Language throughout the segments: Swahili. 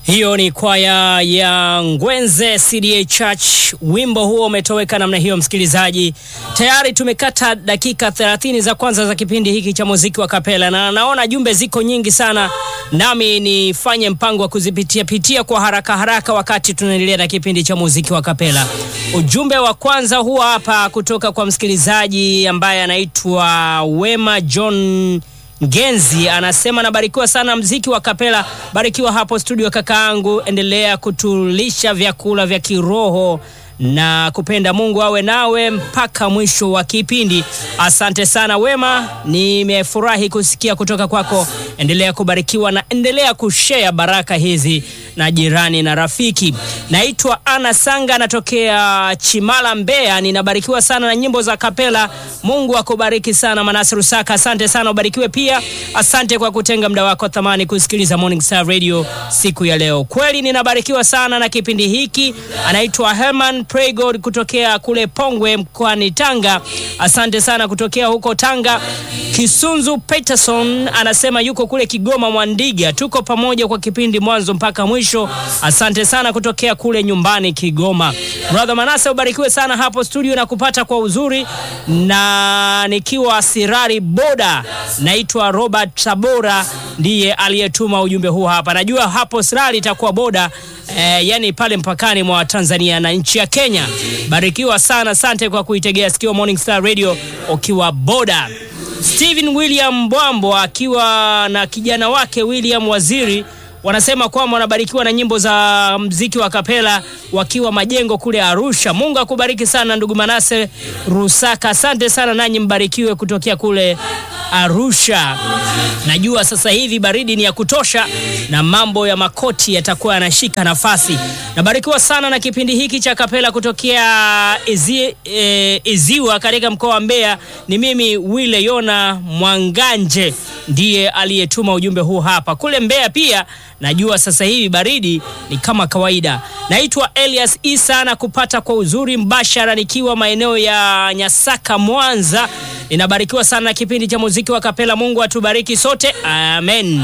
Hiyo ni kwaya ya Ngwenze CDA Church. Wimbo huo umetoweka namna hiyo, msikilizaji. Tayari tumekata dakika 30 za kwanza za kipindi hiki cha muziki wa kapela, na naona jumbe ziko nyingi sana, nami nifanye mpango wa kuzipitia pitia kwa haraka haraka wakati tunaendelea na kipindi cha muziki wa kapela. Ujumbe wa kwanza huwa hapa kutoka kwa msikilizaji ambaye anaitwa Wema John Ngenzi anasema nabarikiwa sana mziki wa kapela. Barikiwa hapo studio kakaangu, endelea kutulisha vyakula vya kiroho na kupenda Mungu awe nawe mpaka mwisho wa kipindi. Asante sana Wema, nimefurahi kusikia kutoka kwako. Endelea kubarikiwa na endelea kushare baraka hizi na jirani na rafiki. Naitwa Ana Sanga, natokea Chimala, Mbeya. Ninabarikiwa sana na nyimbo za kapela. Mungu akubariki sana Manase Rusaka, asante sana, ubarikiwe pia. Asante kwa kutenga muda wako thamani kusikiliza Morning Star Radio siku ya leo. Kweli ninabarikiwa sana na kipindi hiki. Anaitwa Herman Pray God kutokea kule Pongwe mkoani Tanga. Asante sana kutokea huko Tanga. Kisunzu Peterson anasema yuko kule Kigoma Mwandiga. Tuko pamoja kwa kipindi mwanzo mpaka mwisho. Asante sana kutokea kule nyumbani Kigoma. Brother Manase ubarikiwe sana hapo studio na kupata kwa uzuri na nikiwa Sirari Boda. Naitwa Robert Sabora ndiye aliyetuma ujumbe huu hapa. Najua hapo Sirari itakuwa boda Eh, yani pale mpakani mwa Tanzania na nchi ya Kenya. Barikiwa sana, asante kwa kuitegea sikio Morning Star Radio ukiwa boda. Steven William Bwambo akiwa na kijana wake William Waziri wanasema kwamba wanabarikiwa na nyimbo za mziki wa kapela wakiwa majengo kule Arusha. Mungu akubariki sana ndugu Manase Rusaka, asante sana nanyi mbarikiwe kutokea kule Arusha. Najua sasa hivi baridi ni ya kutosha na mambo ya makoti yatakuwa yanashika nafasi. Nabarikiwa sana na kipindi hiki cha kapela kutokea Izi, e, Iziwa katika mkoa wa Mbeya. Ni mimi Wile Yona Mwanganje ndiye aliyetuma ujumbe huu hapa. Kule Mbeya pia najua sasa hivi baridi ni kama kawaida. Naitwa Elias Isa na kupata kwa uzuri mbashara nikiwa maeneo ya Nyasaka, Mwanza. Ninabarikiwa sana na kipindi cha muziki wa kapela. Mungu atubariki sote, amen.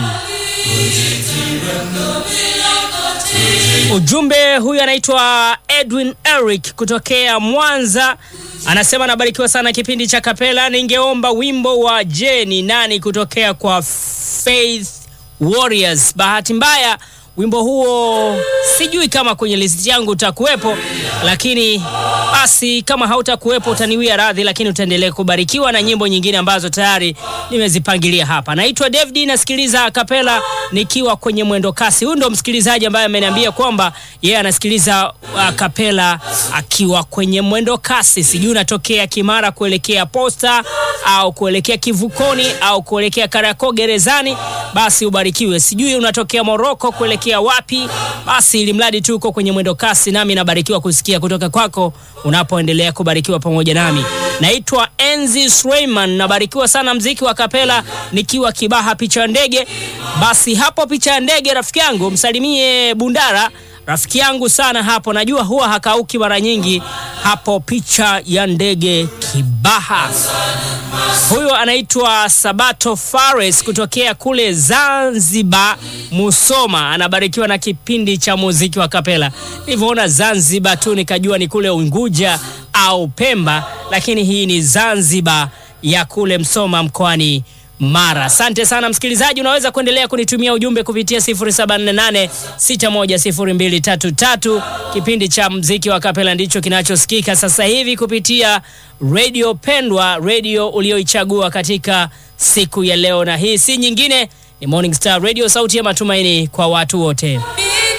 Ujumbe huyu anaitwa Edwin Eric kutokea Mwanza, anasema anabarikiwa sana kipindi cha kapela. Ningeomba wimbo wa Je ni nani kutokea kwa Faith Warriors. Bahati mbaya wimbo huo sijui kama kwenye listi yangu utakuwepo, lakini basi kama hautakuwepo utaniwia radhi, lakini utaendelea kubarikiwa na nyimbo nyingine ambazo tayari nimezipangilia hapa. Naitwa David, nasikiliza kapela nikiwa kwenye mwendo kasi. Huyu ndo msikilizaji ambaye ameniambia kwamba yeye anasikiliza uh, kapela akiwa kwenye mwendo kasi. Sijui unatokea Kimara kuelekea Posta au kuelekea Kivukoni au kuelekea Kariakoo gerezani, basi ubarikiwe. Sijui unatokea Moroko kuelekea wapi, basi ili mradi tu uko kwenye mwendo kasi, nami nabarikiwa kusikia kutoka kwako unapoendelea kubarikiwa pamoja nami. Naitwa Enzi Suleiman, nabarikiwa sana mziki wa kapela nikiwa Kibaha picha ya ndege. Basi hapo picha ya ndege, rafiki yangu msalimie Bundara, rafiki yangu sana hapo, najua huwa hakauki mara nyingi hapo picha ya ndege Kibaha. Huyo anaitwa Sabato Fares kutokea kule Zanzibar, Musoma. Anabarikiwa na kipindi cha muziki wa kapela. Nilivyoona Zanzibar tu nikajua ni kule Unguja au Pemba, lakini hii ni Zanzibar ya kule Msoma mkoani Mara. Asante sana msikilizaji, unaweza kuendelea kunitumia ujumbe kupitia 0748610233. Kipindi cha mziki wa kapela ndicho kinachosikika sasa hivi kupitia redio pendwa, redio ulioichagua katika siku ya leo, na hii si nyingine, ni Morning Star Radio, sauti ya matumaini kwa watu wote.